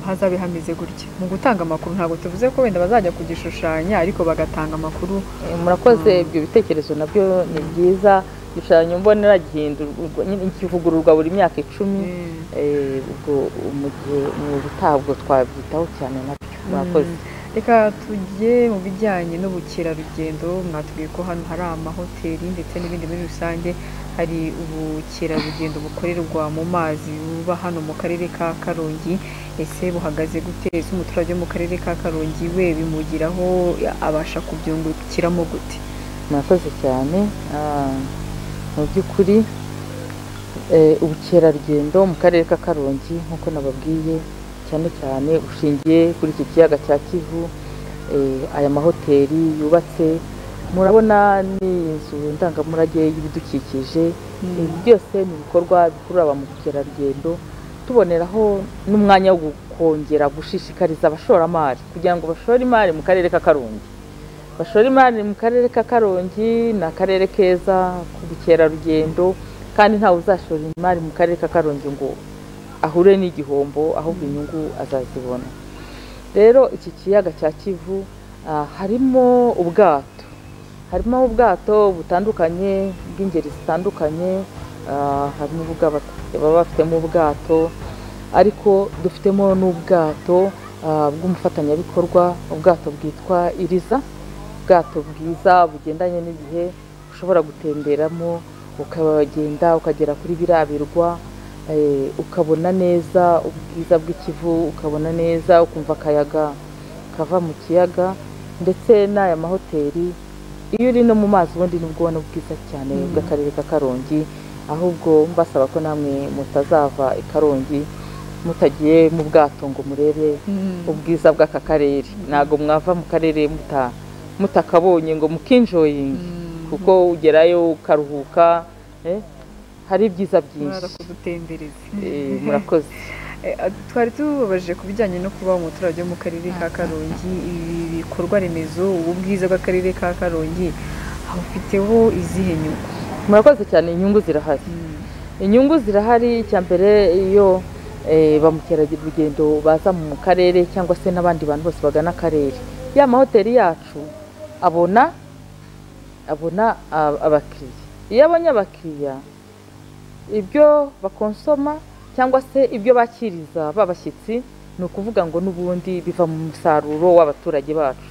hazabe hameze gutya mu gutanga amakuru ntabwo tuvuze ko wenda bazajya kugishushanya ariko bagatanga amakuru Eh, murakoze ibyo bitekerezo nabyo ni byiza igishushanyo mbonera gihindurwa nyine kivugururwa buri myaka icumi Mm. Eh, ubwo mu gihe mu butaha ubwo twabyitaho cyane nabyo murakoze Mm. reka tujye mu bijyanye n'ubukerarugendo mwatubwiye ko hano hari amahoteli ndetse n'ibindi muri rusange hari ubukerarugendo bukorerwa mu mazi buba hano mu karere ka karongi ese buhagaze gute ese umuturage wo mu karere ka karongi we bimugiraho abasha kubyungukiramo gute murakoze cyane Ah, mu by'ukuri eh, ubukerarugendo mu karere ka karongi nk'uko nababwiye cyane cyane bushingiye kuri iki kiyaga cya kivu eh, aya mahoteli yubatse murabona ni inzu ndangamurage y'ibidukikije ibi byose ni ibikorwa bikurura ba mukerarugendo tuboneraho n'umwanya wo kongera gushishikariza abashoramari kugira ngo bashore imari mu karere ka karongi bashora imari mu karere ka karongi ni akarere keza k'ubukerarugendo kandi ntawe uzashora imari mu karere ka karongi ngo ahure n'igihombo ahubwo inyungu azazibona rero iki kiyaga cya kivu ah, harimo ubwato harimo ubwato butandukanye bw'ingeri zitandukanye ah, harimo ubw'abaturage baba bafitemo ubwato ariko dufitemo n'ubwato ah, bw'umufatanyabikorwa ubwato bwitwa iriza ubwato bwiza bugendanye n'igihe ushobora gutemberamo ukagenda ukagera kuri biriya birwa eh, ukabona neza ubwiza bw'ikivu ukabona neza ukumva akayaga kava mu kiyaga ndetse n'aya mahoteli iyo uri no mu mazi ubundi nibwo ubona ubwiza cyane Mhm. bw'akarere ka karongi ahubwo mbasaba ko namwe mutazava i karongi mutagiye mu bwato ngo murebe ubwiza bw'aka karere ntabwo mwava mu karere muta- mutakabonye ngo mukinjoyinge kuko ugerayo ukaruhuka eh, hari ibyiza mwaza byinshi kudutembereza Eh, murakoze Eh, twari tubabajije ku bijyanye no kuba umuturage wo mu karere ka karongi ibi bikorwa remezo ubu bwiza bw'akarere ka karongi hafiteho izihe nyungu murakoze cyane inyungu zirahari inyungu zirahari icya mbere iyo eh, ba mukerarugendo baza mu karere cyangwa se n'abandi bantu bose bagana akarere ya mahoteli yacu abona abona a- abakiriya iyo abonye abakiriya ibyo bakonsoma cyangwa se ibyo bakiriza babashyitsi ni ukuvuga ngo n'ubundi biva mu musaruro w'abaturage bacu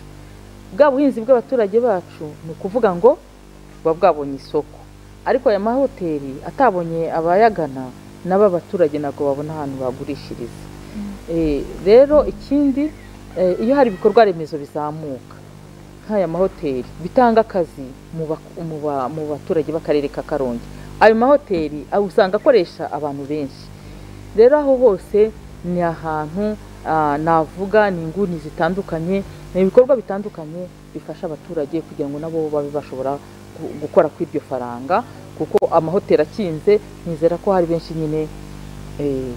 bwa buhinzi bw'abaturage bacu ni ukuvuga ngo buba bwabonye isoko ariko aya mahoteli atabonye abayagana nabo abaturage ntabwo babona ahantu bagurishiriza Eh, rero ikindi eh, iyo hari ibikorwa remezo bizamuka nk'aya mahoteli bitanga akazi mu bak- mu ba- mu baturage b'akarere ka karongi ayo mahoteli ah, usanga akoresha abantu benshi rero aho hose ni ahantu ah, navuga ni inguni zitandukanye ni ibikorwa bitandukanye bifasha abaturage kugira ngo nabo babe bashobora gu- gukora ku iryo faranga kuko amahoteli akinze nizera ko hari benshi nyine eh,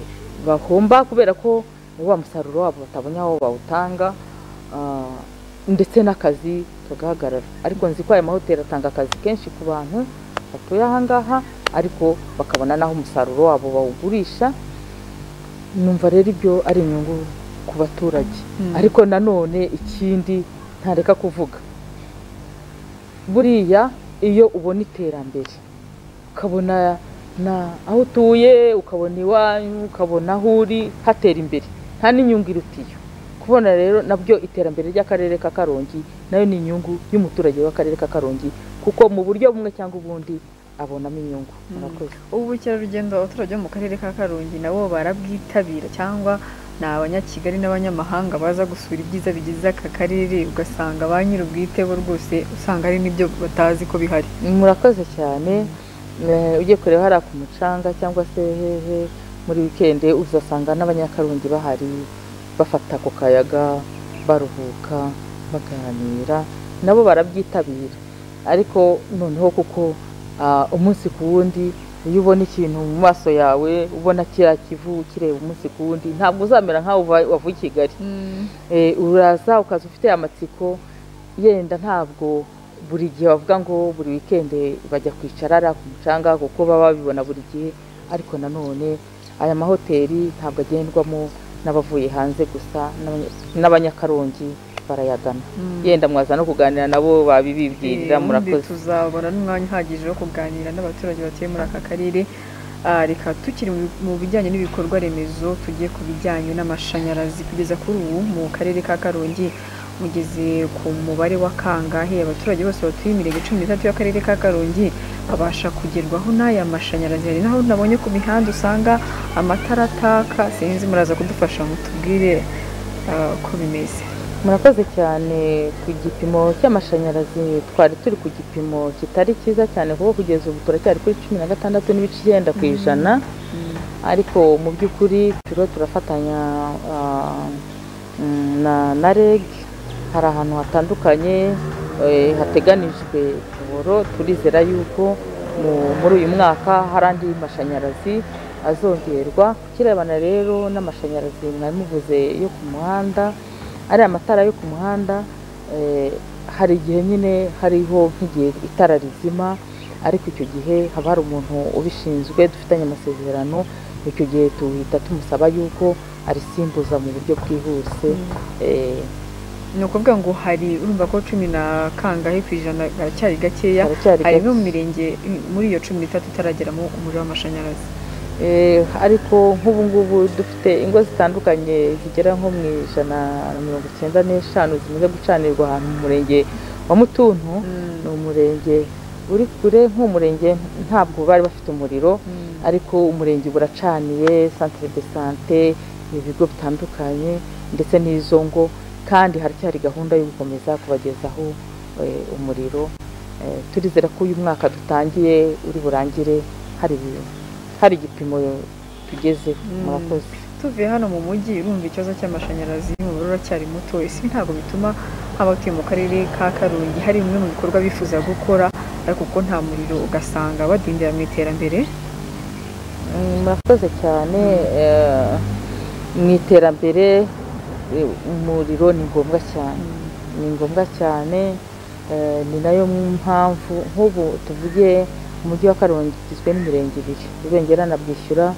bahomba kubera ko wa musaruro wabo batabonye aho bawutanga ah, ndetse n'akazi kagahagarara ariko nzi ko aya mahoteli atanga akazi kenshi ku bantu batuye ahangaha ariko bakabona n'aho umusaruro wabo bawugurisha numva rero ibyo ari inyungu ku baturage Mm. ariko nanone ikindi ntareka kuvuga buriya iyo ubona iterambere ukabona na aho utuye ukabona iwanyu ukabona aho uri hatera imbere nta n'inyungu irutiyo ku kubona rero nabyo iterambere ry'akarere ka karongi nayo ni inyungu y'umuturage w'akarere ka karongi kuko mu buryo bumwe cyangwa ubundi abonamo inyungu murakoze ubu bukerarugendo abaturage bo mu karere ka karongi nabo barabwitabira cyangwa ni abanyakigali n'abanyamahanga baza gusura ibyiza bigize aka karere ugasanga ba nyir'ubwite bo rwose usanga hari n'ibyo batazi ko bihari murakoze cyane Eh, ugiye kureba hariya ku mucanga cyangwa se hehe muri wikende uzasanga n'abanyakarundi bahari bafata ku kayaga baruhuka baganira nabo barabyitabira ariko noneho kuko ah, umunsi ku wundi iyo ubona ikintu mu maso yawe ubona kiriya kivu kireba umunsi ku wundi ntabwo uzamera nk'aho uva- wavuye i kigali Eh, uraza ukaza ufite amatsiko yenda ntabwo buri gihe bavuga ngo buri wikende bajya kwicara ariya ku mucanga kuko baba babibona buri gihe ariko nanone aya mahoteli ntabwo agendwamo n'abavuye hanze gusa n'abanya- n'abanyakarongi barayagana Mm. yenda mwaza no kuganira nabo Eh, babibibwirira ubundi murakoze tuzabona n'umwanya uhagije wo kuganira n'abaturage batuye muri aka karere Ah, reka tukiri mu- mu bijyanye n'ibikorwa remezo tujye ku bijyanye n'amashanyarazi kugeza kuri ubu mu karere ka karongi mugeze ku mubare wa kangahe abaturage bose batuye imirenge cumi n'itatu y'akarere ka karongi babasha kugerwaho n'aya mashanyarazi hari naho nabonye ku mihanda usanga amatara ataka sinzi muraza kudufasha mutubwire ah, uko bimeze murakoze cyane ku gipimo cy'amashanyarazi twari turi ku gipimo kitari cyiza cyane kuko kugeza ubu turacyari kuri cumi na gatandatu n'ibice icyenda ku ijana ariko mu by'ukuri turiho turafatanya ah, mm, na na reg hari ahantu hatandukanye eh, hateganijwe boro turizera yuko mu- muri uyu mwaka hari andi mashanyarazi azongerwa ku kirebana rero n'amashanyarazi mwari muvuze yo ku muhanda ariya matara yo ku muhanda eh, hari igihe nyine hariho nk'igihe itara rizima ariko icyo gihe haba hari umuntu ubishinzwe dufitanye amasezerano icyo gihe tuhita tumusaba yuko arisimbuza mu buryo bwihuse eh, ni ukuvuga ngo hari urumva ko cumi na kangahe ku ijana haracyari gakeya haracyari hari gake. no mu mirenge muri iyo cumi n'itatu itarageramo umuriro w'amashanyarazi Eh, ariko nk'ubu ngubu dufite ingo zitandukanye zigera nko mu ijana na mirongo icyenda n'eshanu zimaze gucanirwa ahantu mu murenge wa mutuntu ni umurenge uri kure nk'umurenge ntabwo bari bafite umuriro ariko umurenge uba uracaniye santire de sante ibigo bitandukanye ndetse n'izo ngo kandi haracyari gahunda yo gukomeza kubagezaho eh, umuriro Eh, turizera ko uyu mwaka dutangiye uri burangire hari hari igipimo tugeze Mm. murakoze tuvuye hano mu mujyi urumva ikibazo cy'amashanyarazi umubare uracyari muto isi ntabwo bituma abatuye mu karere ka karongi hari bimwe mu bikorwa bifuza gukora ariko kuko nta muriro ugasanga badindira mu iterambere Mm, murakoze cyane eh, mu iterambere eh, umuriro ni ngombwa cyane ni ngombwa cyane eh, ni nayo mpamvu nk'ubu tuvuge umujyi wa karongi ugizwe n'imirenge ibiri rubengera na bwishyura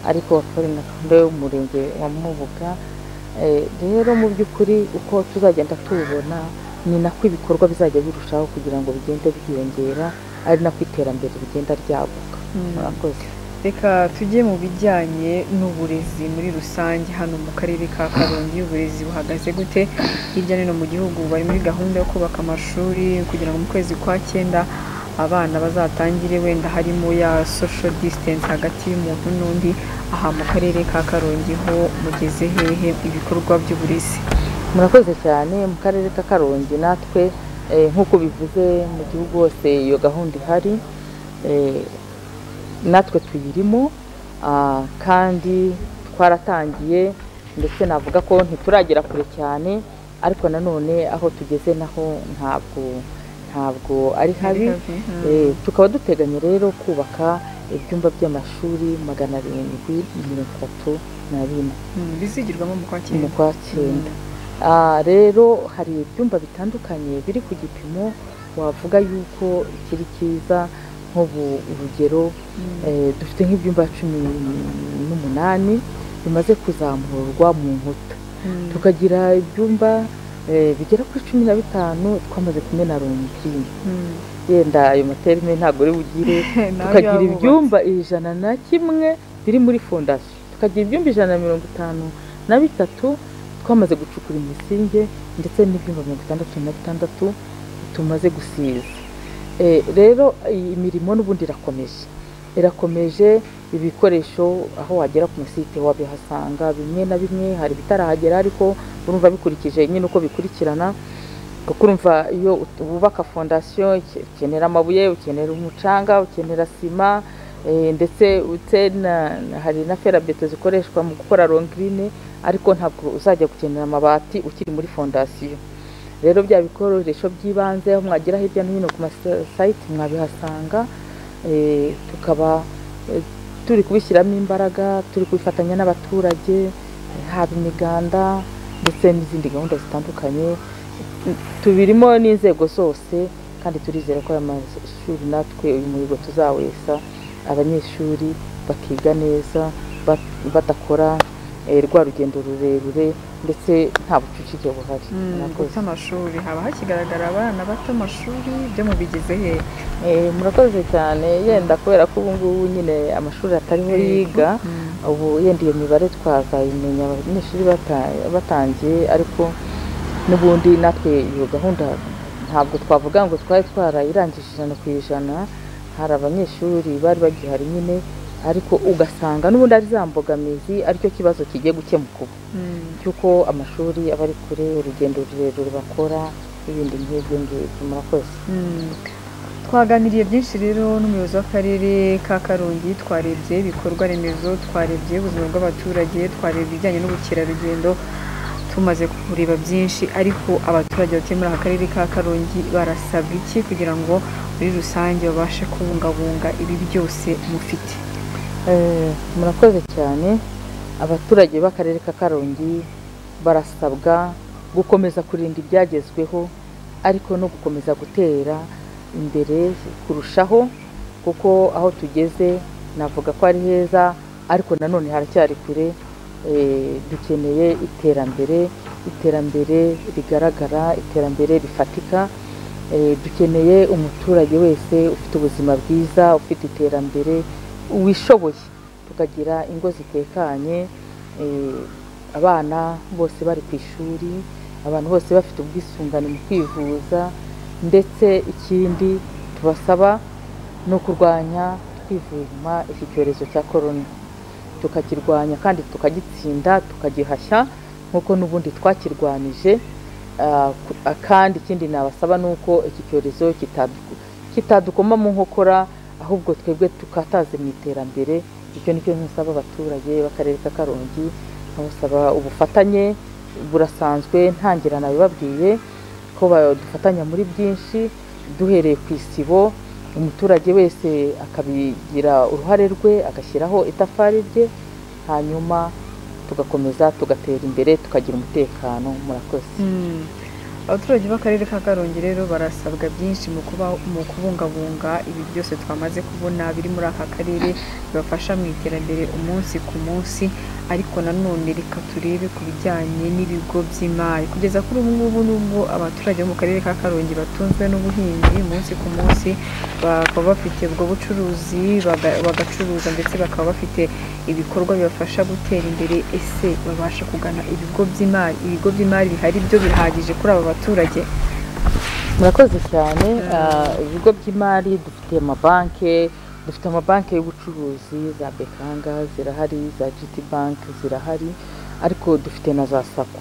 ariko hakaba hari na gahunda y'umurenge wa mubuga Eh, rero mu by'ukuri uko tuzagenda tuwubona ni nako ibikorwa bizajya birushaho kugira ngo bigende byiyongera ari nako iterambere rigenda ryaguka Mm. murakoze reka tujye mu bijyanye n'uburezi muri rusange hano mu karere ka karongi uburezi buhagaze gute hirya no hino mu gihugu bari muri gahunda yo kubaka amashuri kugira ngo mu kwezi kwa cyenda abana bazatangire wenda harimo ya social distance hagati y'umuntu n'undi aha mu karere ka karongi ho mugeze hehe ibikorwa by'uburezi murakoze cyane mu karere ka karongi natwe eh, nk'uko bivuze mu gihugu hose iyo gahunda ihari eh, natwe tuyirimo ah, kandi twaratangiye ndetse navuga ko ntituragera kure cyane ariko nanone aho tugeze naho ntabwo ntabwo ari habi Mm. Eh, tukaba duteganya rero kubaka ibyumba by'amashuri magana arindwi mirongo itatu na bine Mm, bizigirwamo mu kwa mu cyenda kwa cyenda Ah, rero hari ibyumba bitandukanye biri ku gipimo wavuga yuko kiri cyiza nk'ubu urugero Mm. eh, dufite nk'ibyumba cumi n'umunani bimaze kuzamurwa mu nkuta Mm. tukagira ibyumba eh, bigera kuri cumi na bitanu twamaze kumena ronjini Mm. yenda ayo materime ntabwo uri bugire Nabi tukagira abubatsi. ibyumba ijana na kimwe biri muri fondasiyo tukagira ibyumba ijana na mirongo itanu na bitatu twamaze gucukura imisinge ndetse n'ibyumba mirongo itandatu na bitandatu tumaze gusiza Eh, rero iyi mirimo n'ubundi irakomeje irakomeje ibikoresho aho wagera ku musite wabihasanga bimwe na bimwe hari ibitarahagera ariko urumva bikurikije nyine uko bikurikirana kuko urumva iyo ut- wubaka fondasiyo uke- ukenera amabuye ukenera umucanga ukenera sima eh, ndetse utse na- na- hari na ferabeto zikoreshwa mu gukora rongrine ariko ntabwo uzajya gukenera amabati ukiri muri fondasiyo rero bya bikoresho by'ibanze aho mwagera hirya no hino ku masayiti mwabihasanga eh, tukaba eh, turi kubishyiramo imbaraga turi kubifatanya n'abaturage eh, haba imiganda ndetse n'izindi gahunda zitandukanye tubirimo n'inzego zose kandi turizera ko aya mashuri natwe uyu muhigo tuzawesa abanyeshuri bakiga neza ba- badakora eh, rwa rugendo rurerure ndetse nta bucucike buhari Murakoze. guta amashuri haba hakigaragara abana bata amashuri byo mubigeze he Eh, murakoze cyane yenda kubera ko ubu ngubu nyine amashuri atariho yiga Mm. ubu yenda iyo mibare twazayimenya abanyeshuri bata- batangiye ariko n'ubundi natwe iyo gahunda ntabwo twavuga ngo twari twarayirangije ijana ku ijana hari abanyeshuri bari bagihari nyine ariko ugasanga n'ubundi ari za mbogamizi aricyo kibazo kigiye gukemuka ubu Mm. cy'uko amashuri aba ari kure urugendo rurerure bakora n'ibindi nk'ibyo ngibyo murakoze Mm. twaganiriye byinshi rero n'umuyobozi w'akarere ka karongi twarebye ibikorwa remezo twarebye ubuzima bw'abaturage twarebye ibijyanye n'ubukerarugendo tumaze kureba byinshi ariko abaturage batuye muri aka karere ka karongi barasabwa iki kugira ngo muri rusange babashe kubungabunga ibi byose mufite Eh, murakoze cyane abaturage b'akarere ka karongi barasabwa gukomeza kurinda ibyagezweho ariko no gukomeza gutera imbere kurushaho kuko aho tugeze navuga ko ari heza ariko nanone haracyari kure Eh, dukeneye iterambere iterambere rigaragara iterambere rifatika Eh, dukeneye umuturage wese ufite ubuzima bwiza ufite iterambere wishoboye tukagira ingo zitekanye eh, abana bose bari ku ishuri abantu bose bafite ubwisungane mu kwivuza ndetse ikindi tubasaba ni ukurwanya twivuma iki cyorezo cya korona tukakirwanya kandi tukagitsinda tukagihashya nk'uko n'ubundi twakirwanyije Ah, ku- ah, kandi ikindi nabasaba ni uko iki cyorezo kitadu- kitadukoma mu nkokora ahubwo twebwe tukataze mu iterambere icyo nicyo nsaba abaturage b'akarere ka karongi nkabasaba ubufatanye burasanzwe ntangira nabibabwiye ko badufatanya muri byinshi duhereye ku isibo umuturage wese akabigira uruhare rwe agashyiraho itafari rye hanyuma tugakomeza tugatera imbere tukagira umutekano murakoze Mm. abaturage b'akarere ka karongi rero barasabwa byinshi mu kuba mu kubungabunga ibi byose twamaze kubona biri muri aka karere bibafasha mu iterambere umunsi ku munsi ariko nanone reka turebe ku bijyanye n'ibigo by'imari kugeza kuri ubu ngubu nubwo abaturage bo mu karere ka karongi batunzwe n'ubuhinzi umunsi ku munsi bakaba bafite ubwo bucuruzi baga- bagacuruza ndetse bakaba bafite ibikorwa bibafasha gutera imbere ese babasha kugana ibigo by'imari ibigo by'imari bihari byo bihagije kuri aba baturage murakoze cyane Mm. Ah, ibigo by'imari dufite amabanki dufite amabanki y'ubucuruzi za bekanga zirahari za gt bank zirahari ariko dufite na za sako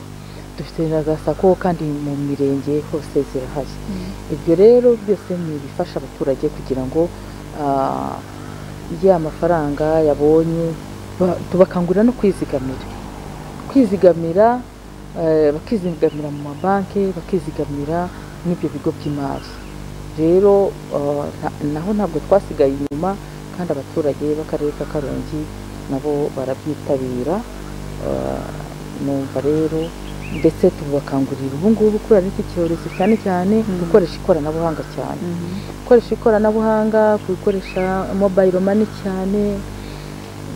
dufite na za sako kandi mu mirenge hose zirahari ibyo rero byose ni ibifasha abaturage kugira ngo ah, ya mafaranga yabonye ba- tubakangurira no kwizigamira kwizigamira eh, bakizigamira mu mabanki bakizigamira n'ibyo bigo by'imari rero ah, nta- naho ntabwo twasigaye inyuma kandi abaturage b'akarere ka karongi nabo barabyitabira Ah, numva rero ndetse tubakangurira ubu ngubu kubera n'iki cyorezo cyane cyane Mm. gukoresha ikoranabuhanga cyane gukoresha ikoranabuhanga gukoresha mobayiro mani cyane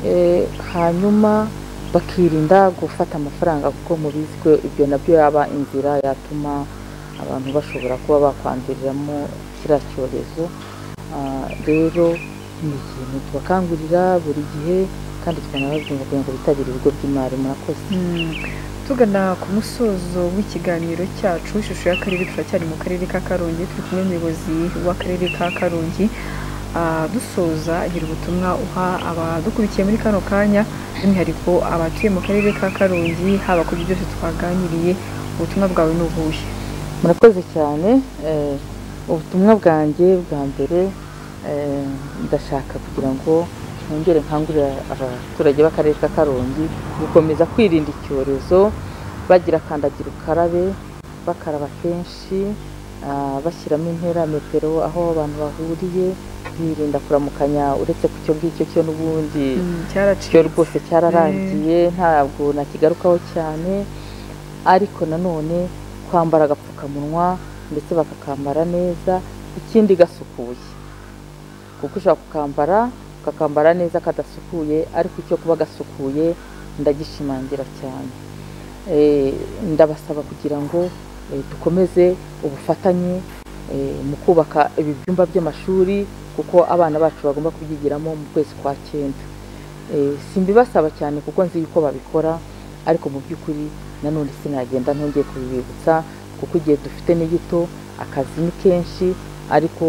eh, hanyuma bakirinda gufata amafaranga kuko mubizi ko ibyo nabyo yaba inzira yatuma abantu bashobora kuba bakwanduriramo kiriya cyorezo Ah, rero ni ikintu tubakangurira buri gihe kandi tukanababwira kugira ngo bitabire ibigo by'imari murakoze Mm. tugana ku musozo w'ikiganiro cyacu ishusho y'akarere turacyari mu karere ka karongi turi kumwe n'umuyobozi w'akarere ka karongi Ah, dusoza agira ubutumwa uha abadukurikiye muri kano kanya by'umwihariko abatuye mu karere ka karongi haba ku byo byose twaganiriye ubutumwa bwawe ni ubuhe murakoze cyane eh, ubutumwa bwanjye bwa mbere eh, ndashaka kugira ngo nongere nkangurira abaturage b'akarere ka karongi gukomeza kwirinda icyorezo bagira kandagira ukarabe bakaraba kenshi ah, bashyiramo intera metero aho abantu bahuriye birinda kuramukanya uretse ku cyo ngicyo cyo n'ubundi Mm, cyo cyaracitse rwose cyararangiye ntabwo nakigarukaho cyane ariko nanone kwambara agapfukamunwa ndetse bakakambara neza ikindi gasukuye kuko ushobora kukambara ukakambara neza kadasukuye ariko icyo kuba gasukuye ndagishimangira cyane Eh, ndabasaba kugira ngo eh, dukomeze ubufatanye eh, mu kubaka ibi byumba by'amashuri kuko abana bacu bagomba kubyigiramo mu kwezi kwa cyenda Eh, simbibasaba cyane kuko nzi yuko babikora ariko mu by'ukuri nanone sinagenda ntongeye kubibibutsa kuko igihe dufite ni gito akazi ni kenshi ariko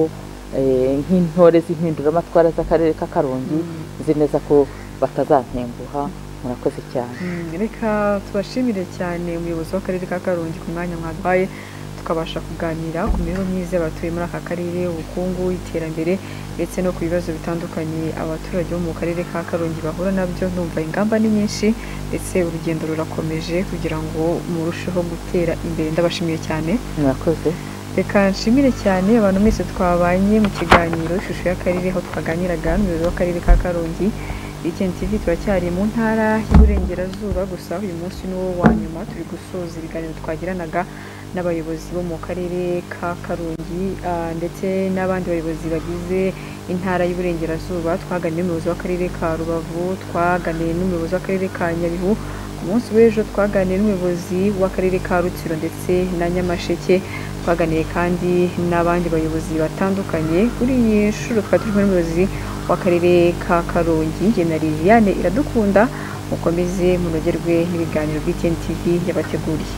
eh, nk'intore z'impinduramatwara z'akarere ka karongi nzi neza ko batazantenguha murakoze cyane Mm, reka tubashimire cyane umuyobozi w'akarere ka karongi ku mwanya mwaduhaye tukabasha kuganira ku mibereho myiza y'abatuye muri aka karere ubukungu iterambere ndetse no ku bibazo bitandukanye abaturage bo mu karere ka karongi bahura nabyo numva ingamba ni nyinshi ndetse urugendo rurakomeje kugira ngo murusheho gutera imbere ndabashimiye cyane murakoze reka nshimire cyane abantu mwese twabanye mu kiganiro ishusho y'akarere aho twaganiraga n'umuyobozi w'akarere ka karongi weekend tv turacyari mu ntara y'iburengerazuba gusa uyu munsi ni wo wa nyuma turi gusoza ibiganiro twagiranaga n'abayobozi bo mu karere ka karongi ah, ndetse n'abandi bayobozi bagize intara y'iburengerazuba twaganiye n'umuyobozi w'akarere ka rubavu twaganiye n'umuyobozi w'akarere ka nyabihu ku munsi w'ejo twaganiye n'umuyobozi w'akarere ka rutsiro ndetse na nyamasheke twaganiye kandi n'abandi bayobozi batandukanye kuri iyi nshuro twari turi kumwe n'umuyobozi w'akarere ka karongi jye na liliane iradukunda mukomeze munogerwe n'ibiganiro bw'ikeni tv yabateguriye